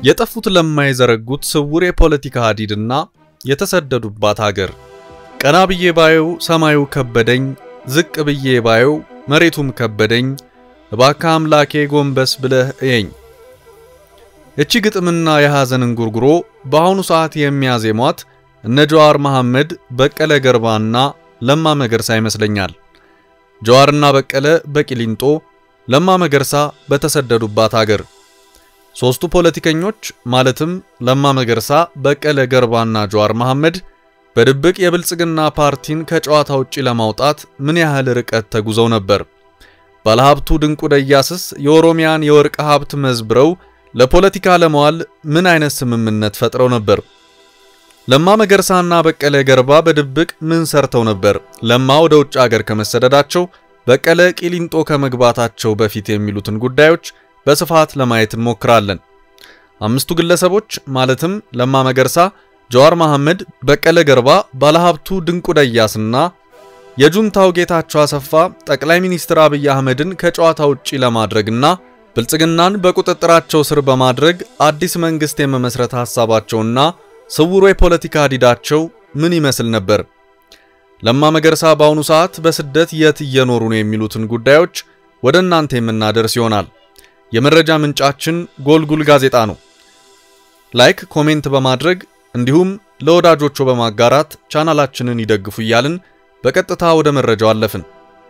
የጠፉት ለማይዘረጉት ስውር የፖለቲካ ሀዲድና የተሰደዱባት ሀገር ቀና ብዬ ባየው ሰማዩ ከበደኝ፣ ዝቅ ብዬ ባየው መሬቱም ከበደኝ፣ እባክህ አምላኬ ጎንበስ ብለህ እየኝ። እቺ ግጥምና የሐዘን እንጉርጉሮ በአሁኑ ሰዓት የሚያዜሟት እነ ጀዋር መሐመድ፣ በቀለ ገርባና ለማ መገርሳ ይመስለኛል። ጀዋርና በቀለ በቂሊንጦ፣ ለማ መገርሳ በተሰደዱባት ሀገር ሶስቱ ፖለቲከኞች ማለትም ለማ መገርሳ፣ በቀለ ገርባና ጀዋር መሐመድ በድብቅ የብልጽግና ፓርቲን ከጨዋታ ውጪ ለማውጣት ምን ያህል ርቀት ተጉዘው ነበር? ባለሀብቱ ድንቁ ደያስስ የኦሮሚያን የወርቅ ሀብት መዝብረው ለፖለቲካ ለመዋል ምን አይነት ስምምነት ፈጥረው ነበር? ለማ መገርሳና በቀለ ገርባ በድብቅ ምን ሰርተው ነበር? ለማ ወደ ውጭ ሀገር ከመሰደዳቸው፣ በቀለ ቂሊንጦ ከመግባታቸው በፊት የሚሉትን ጉዳዮች በስፋት ለማየት እንሞክራለን። አምስቱ ግለሰቦች ማለትም ለማ መገርሳ፣ ጀዋር መሐመድ፣ በቀለ ገርባ፣ ባለሀብቱ ድንቁ ደያስና የጁንታው ጌታቸው አሰፋ ጠቅላይ ሚኒስትር አብይ አህመድን ከጨዋታ ውጪ ለማድረግና ብልጽግናን በቁጥጥራቸው ስር በማድረግ አዲስ መንግስት የመመስረት ሐሳባቸውና ስውሩ የፖለቲካ ዲዳቸው ምን ይመስል ነበር? ለማ መገርሳ በአሁኑ ሰዓት በስደት የት እየኖሩ ነው የሚሉትን ጉዳዮች ወደ እናንተ የምናደርስ ይሆናል። የመረጃ ምንጫችን ጎልጉል ጋዜጣ ነው። ላይክ፣ ኮሜንት በማድረግ እንዲሁም ለወዳጆቹ በማጋራት ቻናላችንን ይደግፉ እያልን በቀጥታ ወደ መረጃው አለፍን።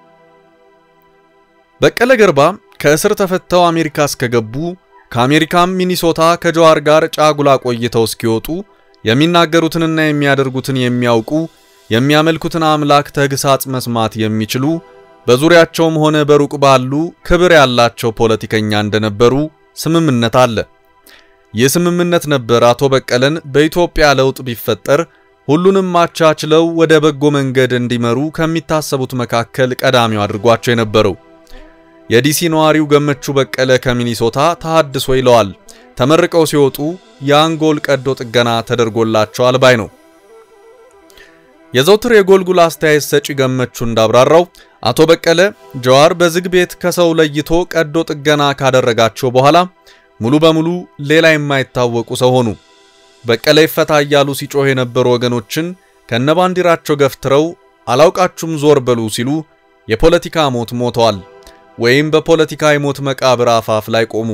በቀለ ገርባ ከእስር ተፈተው አሜሪካ እስከገቡ ከአሜሪካም ሚኒሶታ ከጀዋር ጋር ጫጉላ ቆይተው እስኪወጡ የሚናገሩትንና የሚያደርጉትን የሚያውቁ የሚያመልኩትን አምላክ ተግሳጽ መስማት የሚችሉ በዙሪያቸውም ሆነ በሩቅ ባሉ ክብር ያላቸው ፖለቲከኛ እንደነበሩ ስምምነት አለ። ይህ ስምምነት ነበር አቶ በቀለን በኢትዮጵያ ለውጥ ቢፈጠር ሁሉንም አቻችለው ወደ በጎ መንገድ እንዲመሩ ከሚታሰቡት መካከል ቀዳሚው አድርጓቸው የነበረው። የዲሲ ነዋሪው ገመቹ በቀለ ከሚኒሶታ ተሐድሶ ይለዋል። ተመርቀው ሲወጡ የአንጎል ቀዶ ጥገና ተደርጎላቸዋል ባይ ነው። የዘውትር የጎልጉል አስተያየት ሰጪ ገመቹ እንዳብራራው አቶ በቀለ ጀዋር በዝግ ቤት ከሰው ለይቶ ቀዶ ጥገና ካደረጋቸው በኋላ ሙሉ በሙሉ ሌላ የማይታወቁ ሰው ሆኑ። በቀለ ይፈታ እያሉ ሲጮህ የነበሩ ወገኖችን ከነባንዲራቸው ገፍትረው አላውቃችሁም ዞር በሉ ሲሉ የፖለቲካ ሞት ሞተዋል ወይም በፖለቲካ የሞት መቃብር አፋፍ ላይ ቆሙ።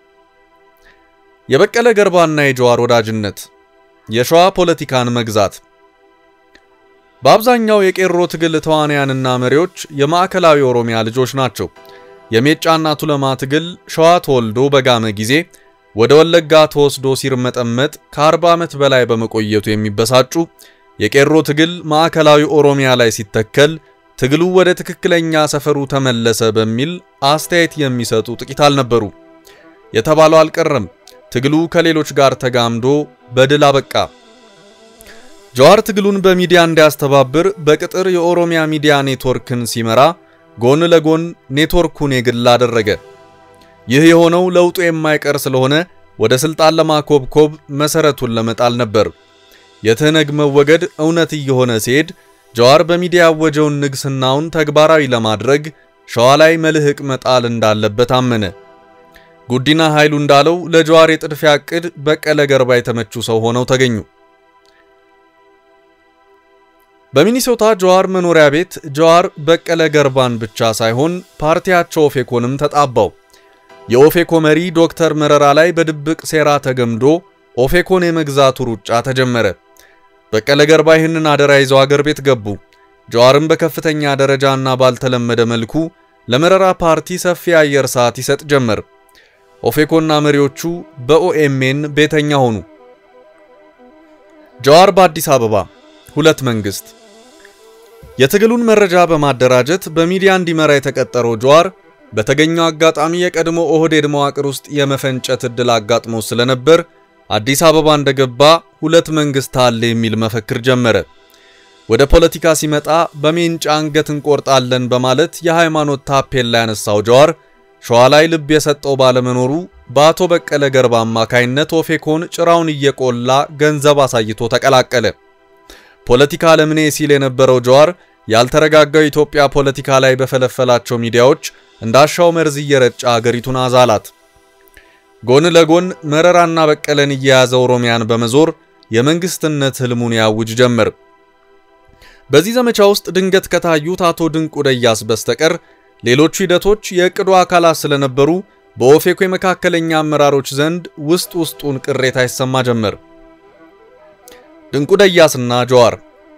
የበቀለ ገርባና የጀዋር ወዳጅነት የሸዋ ፖለቲካን መግዛት በአብዛኛው የቄሮ ትግል ተዋንያንና መሪዎች የማዕከላዊ ኦሮሚያ ልጆች ናቸው። የሜጫና ቱለማ ትግል ሸዋ ተወልዶ በጋመ ጊዜ ወደ ወለጋ ተወስዶ ሲርመጠመጥ ከ40 ዓመት በላይ በመቆየቱ የሚበሳጩ የቄሮ ትግል ማዕከላዊ ኦሮሚያ ላይ ሲተከል ትግሉ ወደ ትክክለኛ ሰፈሩ ተመለሰ በሚል አስተያየት የሚሰጡ ጥቂት አልነበሩ። የተባለው አልቀረም። ትግሉ ከሌሎች ጋር ተጋምዶ በድል አበቃ። ጀዋር ትግሉን በሚዲያ እንዲያስተባብር በቅጥር የኦሮሚያ ሚዲያ ኔትወርክን ሲመራ ጎን ለጎን ኔትወርኩን የግል አደረገ። ይህ የሆነው ለውጡ የማይቀር ስለሆነ ወደ ስልጣን ለማኮብኮብ መሰረቱን ለመጣል ነበር። የትህነግ መወገድ እውነት እየሆነ ሲሄድ ጀዋር በሚዲያ ያወጀውን ንግስናውን ተግባራዊ ለማድረግ ሸዋ ላይ መልህቅ መጣል እንዳለበት አመነ። ጉዲና ኃይሉ እንዳለው ለጀዋር የጥድፊያ ዕቅድ በቀለ ገርባ የተመቹ ሰው ሆነው ተገኙ። በሚኒሶታ ጀዋር መኖሪያ ቤት ጀዋር በቀለ ገርባን ብቻ ሳይሆን ፓርቲያቸው ኦፌኮንም ተጣባው። የኦፌኮ መሪ ዶክተር መረራ ላይ በድብቅ ሴራ ተገምዶ ኦፌኮን የመግዛቱ ሩጫ ተጀመረ። በቀለ ገርባ ይህንን አደራ ይዘው አገር ቤት ገቡ። ጀዋርም በከፍተኛ ደረጃና ባልተለመደ መልኩ ለመረራ ፓርቲ ሰፊ አየር ሰዓት ይሰጥ ጀመር። ኦፌኮና መሪዎቹ በኦኤምኤን ቤተኛ ሆኑ። ጀዋር በአዲስ አበባ ሁለት መንግስት የትግሉን መረጃ በማደራጀት በሚዲያ እንዲመራ የተቀጠረው ጀዋር በተገኘው አጋጣሚ የቀድሞ ኦህዴድ መዋቅር ውስጥ የመፈንጨት ዕድል አጋጥሞ ስለነበር አዲስ አበባ እንደገባ ሁለት መንግስት አለ የሚል መፈክር ጀመረ። ወደ ፖለቲካ ሲመጣ በሜንጫ አንገት እንቆርጣለን በማለት የሃይማኖት ታፔላ ያነሳው ጀዋር ሸዋ ላይ ልብ የሰጠው ባለመኖሩ በአቶ በቀለ ገርባ አማካይነት ኦፌኮን ጭራውን እየቆላ ገንዘብ አሳይቶ ተቀላቀለ። ፖለቲካ ለምኔ ሲል የነበረው ጀዋር ያልተረጋጋው ኢትዮጵያ ፖለቲካ ላይ በፈለፈላቸው ሚዲያዎች እንዳሻው መርዝ እየረጫ አገሪቱን አዛላት። ጎን ለጎን መረራና በቀለን እየያዘ ኦሮሚያን በመዞር የመንግስትነት ህልሙን ያውጅ ጀመር። በዚህ ዘመቻ ውስጥ ድንገት ከታዩት አቶ ድንቁ ደያስ በስተቀር ሌሎቹ ሂደቶች የእቅዱ አካላት ስለነበሩ በኦፌኮ የመካከለኛ አመራሮች ዘንድ ውስጥ ውስጡን ቅሬታ ይሰማ ጀመር። ድንቁ ደያስና ጀዋር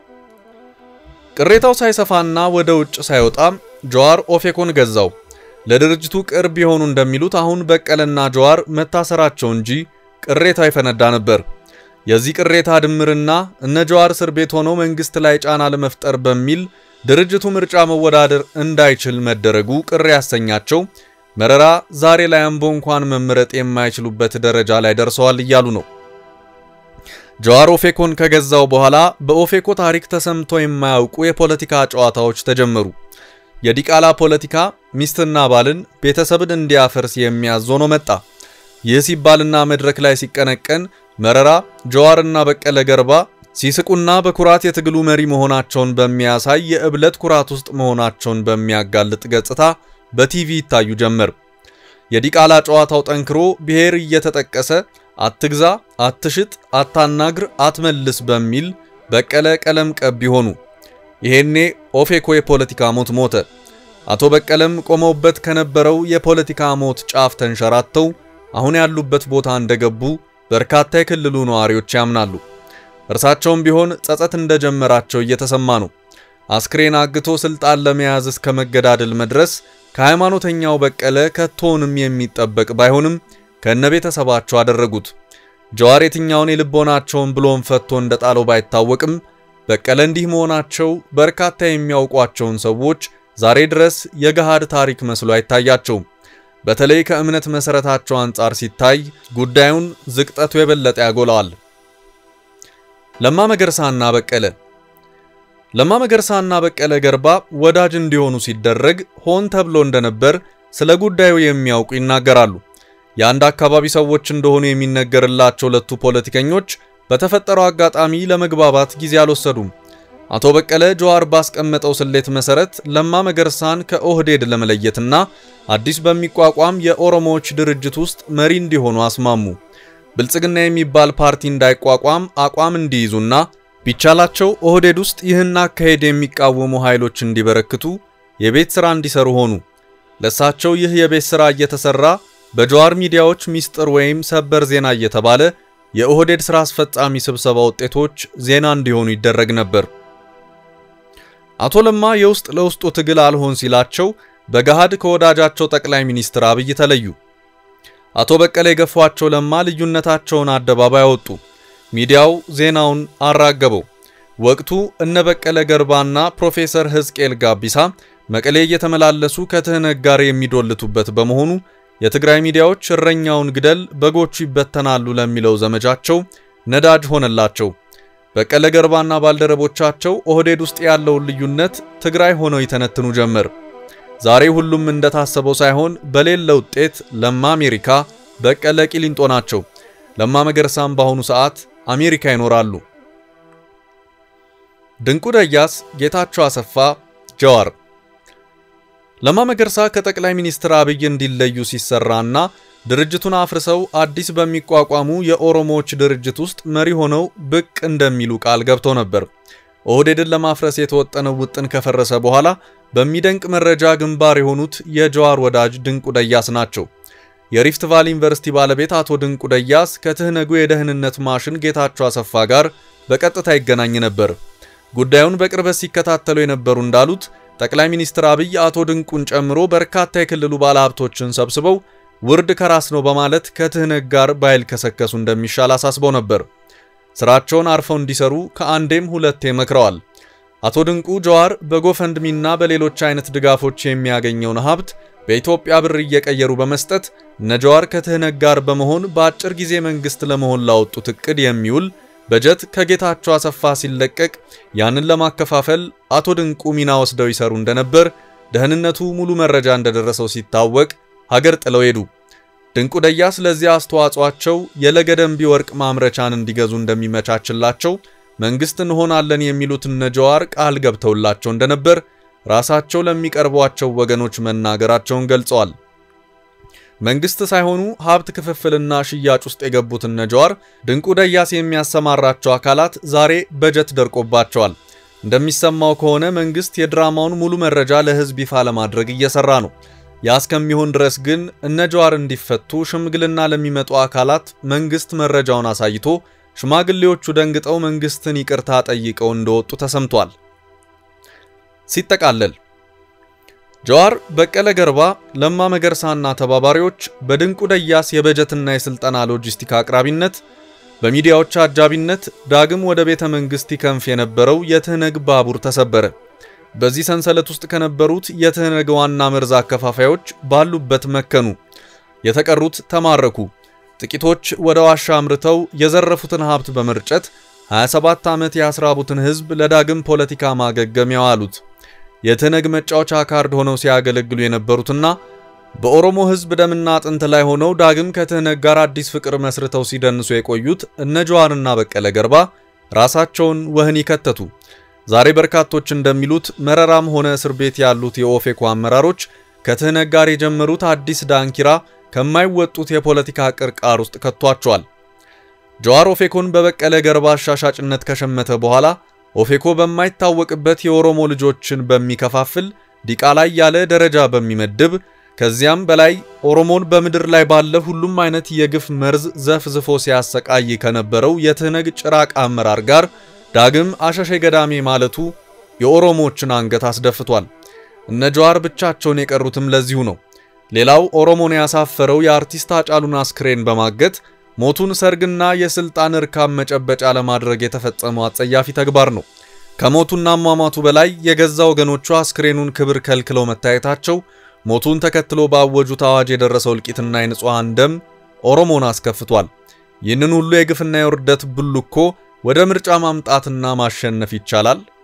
ቅሬታው ሳይሰፋና ወደ ውጭ ሳይወጣ ጀዋር ኦፌኮን ገዛው። ለድርጅቱ ቅርብ የሆኑ እንደሚሉት አሁን በቀለና ጀዋር መታሰራቸው እንጂ ቅሬታው ይፈነዳ ነበር። የዚህ ቅሬታ ድምርና እነ ጀዋር እስር ቤት ሆነው መንግስት ላይ ጫና ለመፍጠር በሚል ድርጅቱ ምርጫ መወዳደር እንዳይችል መደረጉ ቅር ያሰኛቸው መረራ ዛሬ ላይ አምቦ እንኳን መምረጥ የማይችሉበት ደረጃ ላይ ደርሰዋል እያሉ ነው። ጀዋር ኦፌኮን ከገዛው በኋላ በኦፌኮ ታሪክ ተሰምቶ የማያውቁ የፖለቲካ ጨዋታዎች ተጀመሩ። የዲቃላ ፖለቲካ ሚስትና ባልን ቤተሰብን እንዲያፈርስ የሚያዝ ሆኖ መጣ። ይህ ሲባልና መድረክ ላይ ሲቀነቀን መረራ ጀዋርና በቀለ ገርባ ሲስቁና በኩራት የትግሉ መሪ መሆናቸውን በሚያሳይ የእብለት ኩራት ውስጥ መሆናቸውን በሚያጋልጥ ገጽታ በቲቪ ይታዩ ጀመር። የዲቃላ ጨዋታው ጠንክሮ ብሔር እየተጠቀሰ አትግዛ፣ አትሽጥ፣ አታናግር፣ አትመልስ በሚል በቀለ ቀለም ቀቢ ሆኑ። ይሄኔ ኦፌኮ የፖለቲካ ሞት ሞተ። አቶ በቀለም ቆመውበት ከነበረው የፖለቲካ ሞት ጫፍ ተንሸራተው አሁን ያሉበት ቦታ እንደገቡ በርካታ የክልሉ ነዋሪዎች ያምናሉ። እርሳቸውም ቢሆን ጸጸት እንደጀመራቸው እየተሰማ ነው። አስክሬን አግቶ ስልጣን ለመያዝ እስከ መገዳደል መድረስ ከሃይማኖተኛው በቀለ ከቶውንም የሚጠበቅ ባይሆንም ከነ ቤተሰባቸው አደረጉት። ጀዋር የትኛውን የልቦናቸውን ብሎን ፈቶ እንደጣለው ባይታወቅም በቀለ እንዲህ መሆናቸው በርካታ የሚያውቋቸውን ሰዎች ዛሬ ድረስ የገሃድ ታሪክ መስሎ አይታያቸውም። በተለይ ከእምነት መሰረታቸው አንጻር ሲታይ ጉዳዩን ዝቅጠቱ የበለጠ ያጎላዋል። ለማ መገርሳና በቀለ ለማ መገርሳና በቀለ ገርባ ወዳጅ እንዲሆኑ ሲደረግ ሆን ተብሎ እንደነበር ስለ ጉዳዩ የሚያውቁ ይናገራሉ። የአንድ አካባቢ ሰዎች እንደሆኑ የሚነገርላቸው ሁለቱ ፖለቲከኞች በተፈጠረው አጋጣሚ ለመግባባት ጊዜ አልወሰዱም። አቶ በቀለ ጀዋር ባስቀመጠው ስሌት መሰረት ለማ መገርሳን ከኦህዴድ ለመለየትና አዲስ በሚቋቋም የኦሮሞዎች ድርጅት ውስጥ መሪ እንዲሆኑ አስማሙ። ብልጽግና የሚባል ፓርቲ እንዳይቋቋም አቋም እንዲይዙና ቢቻላቸው ኦህዴድ ውስጥ ይህን አካሄድ የሚቃወሙ ኃይሎች እንዲበረክቱ የቤት ሥራ እንዲሰሩ ሆኑ። ለሳቸው ይህ የቤት ሥራ እየተሰራ በጀዋር ሚዲያዎች ሚስጥር ወይም ሰበር ዜና እየተባለ የኦህዴድ ሥራ አስፈጻሚ ስብሰባ ውጤቶች ዜና እንዲሆኑ ይደረግ ነበር። አቶ ለማ የውስጥ ለውስጡ ትግል አልሆን ሲላቸው በገሃድ ከወዳጃቸው ጠቅላይ ሚኒስትር አብይ ተለዩ። አቶ በቀለ የገፏቸው ለማ ልዩነታቸውን አደባባይ አወጡ። ሚዲያው ዜናውን አራገበው። ወቅቱ እነ በቀለ ገርባና ፕሮፌሰር ሕዝቅኤል ጋቢሳ መቀሌ እየተመላለሱ ከትህነግ ጋር የሚዶልቱበት በመሆኑ የትግራይ ሚዲያዎች እረኛውን ግደል በጎቹ ይበተናሉ ለሚለው ዘመቻቸው ነዳጅ ሆነላቸው። በቀለ ገርባና ባልደረቦቻቸው ኦህዴድ ውስጥ ያለውን ልዩነት ትግራይ ሆነው ይተነትኑ ጀመር። ዛሬ ሁሉም እንደታሰበው ሳይሆን በሌለ ውጤት ለማ አሜሪካ፣ በቀለ ቂሊንጦ ናቸው። ለማ መገርሳም በአሁኑ ሰዓት አሜሪካ ይኖራሉ። ድንቁ ደያስ፣ ጌታቸው አሰፋ፣ ጀዋር ለማ መገርሳ ከጠቅላይ ሚኒስትር አብይ እንዲለዩ ሲሰራና ድርጅቱን አፍርሰው አዲስ በሚቋቋሙ የኦሮሞዎች ድርጅት ውስጥ መሪ ሆነው ብቅ እንደሚሉ ቃል ገብተው ነበር። ኦህዴድን ለማፍረስ የተወጠነው ውጥን ከፈረሰ በኋላ በሚደንቅ መረጃ ግንባር የሆኑት የጀዋር ወዳጅ ድንቁ ደያስ ናቸው። የሪፍት ቫሊ ዩኒቨርሲቲ ባለቤት አቶ ድንቁ ደያስ ከትህነጉ የደህንነት ማሽን ጌታቸው አሰፋ ጋር በቀጥታ ይገናኝ ነበር። ጉዳዩን በቅርበት ሲከታተሉ የነበሩ እንዳሉት ጠቅላይ ሚኒስትር አብይ አቶ ድንቁን ጨምሮ በርካታ የክልሉ ባለሀብቶችን ሰብስበው ውርድ ከራስ ነው በማለት ከትህነግ ጋር ባይልከሰከሱ እንደሚሻል አሳስበው ነበር። ስራቸውን አርፈው እንዲሰሩ ከአንዴም ሁለቴ መክረዋል። አቶ ድንቁ ጀዋር በጎፈንድሚና በሌሎች አይነት ድጋፎች የሚያገኘውን ሀብት በኢትዮጵያ ብር እየቀየሩ በመስጠት እነ ጀዋር ከትህነግ ጋር በመሆን በአጭር ጊዜ መንግስት ለመሆን ላወጡት እቅድ የሚውል በጀት ከጌታቸው አሰፋ ሲለቀቅ ያንን ለማከፋፈል አቶ ድንቁ ሚና ወስደው ይሰሩ እንደነበር ደህንነቱ ሙሉ መረጃ እንደደረሰው ሲታወቅ ሀገር ጥለው ሄዱ። ድንቁ ደያስ ለዚህ አስተዋጽኦአቸው የለገደንቢ ወርቅ ማምረቻን እንዲገዙ እንደሚመቻችላቸው መንግስት እንሆናለን የሚሉት እነ ጀዋር ቃል ገብተውላቸው እንደነበር ራሳቸው ለሚቀርቧቸው ወገኖች መናገራቸውን ገልጸዋል። መንግስት ሳይሆኑ ሀብት ክፍፍልና ሽያጭ ውስጥ የገቡት እነ ጀዋር ድንቁ ደያስ የሚያሰማራቸው አካላት ዛሬ በጀት ደርቆባቸዋል። እንደሚሰማው ከሆነ መንግስት የድራማውን ሙሉ መረጃ ለህዝብ ይፋ ለማድረግ እየሰራ ነው። ያ እስከሚሆን ድረስ ግን እነ ጀዋር እንዲፈቱ ሽምግልና ለሚመጡ አካላት መንግስት መረጃውን አሳይቶ ሽማግሌዎቹ ደንግጠው መንግስትን ይቅርታ ጠይቀው እንደወጡ ተሰምቷል። ሲጠቃለል ጀዋር፣ በቀለ ገርባ፣ ለማ መገርሳና ተባባሪዎች በድንቁ ደያስ የበጀትና የስልጠና ሎጂስቲክ አቅራቢነት በሚዲያዎች አጃቢነት ዳግም ወደ ቤተ መንግስት ይከንፍ የነበረው የትህነግ ባቡር ተሰበረ። በዚህ ሰንሰለት ውስጥ ከነበሩት የትህነግ ዋና መርዝ አከፋፋዮች ባሉበት መከኑ፣ የተቀሩት ተማረኩ። ጥቂቶች ወደ ዋሻ አምርተው የዘረፉትን ሀብት በመርጨት 27 ዓመት ያስራቡትን ህዝብ ለዳግም ፖለቲካ ማገገሚያው አሉት። የትህነግ መጫወቻ ካርድ ሆነው ሲያገለግሉ የነበሩትና በኦሮሞ ህዝብ ደምና አጥንት ላይ ሆነው ዳግም ከትህነግ ጋር አዲስ ፍቅር መስርተው ሲደንሱ የቆዩት እነ ጀዋርና በቀለ ገርባ ራሳቸውን ወህኒ ከተቱ። ዛሬ በርካቶች እንደሚሉት መረራም ሆነ እስር ቤት ያሉት የኦፌኮ አመራሮች ከትህነግ ጋር የጀመሩት አዲስ ዳንኪራ ከማይወጡት የፖለቲካ ቅርቃር ውስጥ ከቷቸዋል። ጀዋር ኦፌኮን በበቀለ ገርባ አሻሻጭነት ከሸመተ በኋላ ኦፌኮ በማይታወቅበት የኦሮሞ ልጆችን በሚከፋፍል ዲቃላ ያለ ደረጃ በሚመድብ ከዚያም በላይ ኦሮሞን በምድር ላይ ባለ ሁሉም አይነት የግፍ መርዝ ዘፍዝፎ ሲያሰቃይ ከነበረው የትህነግ ጭራቅ አመራር ጋር ዳግም አሸሼ ገዳሜ ማለቱ የኦሮሞዎችን አንገት አስደፍቷል። እነ ጀዋር ብቻቸውን የቀሩትም ለዚሁ ነው። ሌላው ኦሮሞን ያሳፈረው የአርቲስት ሃጫሉን አስክሬን በማገት ሞቱን ሰርግና የስልጣን እርካብ መጨበጫ ለማድረግ የተፈጸመው አጸያፊ ተግባር ነው። ከሞቱና አሟሟቱ በላይ የገዛ ወገኖቹ አስክሬኑን ክብር ከልክለው መታየታቸው ሞቱን ተከትሎ ባወጁት አዋጅ የደረሰው እልቂትና የንጹሐን ደም ኦሮሞን አስከፍቷል። ይህንን ሁሉ የግፍና የውርደት ብልኮ ወደ ምርጫ ማምጣትና ማሸነፍ ይቻላል?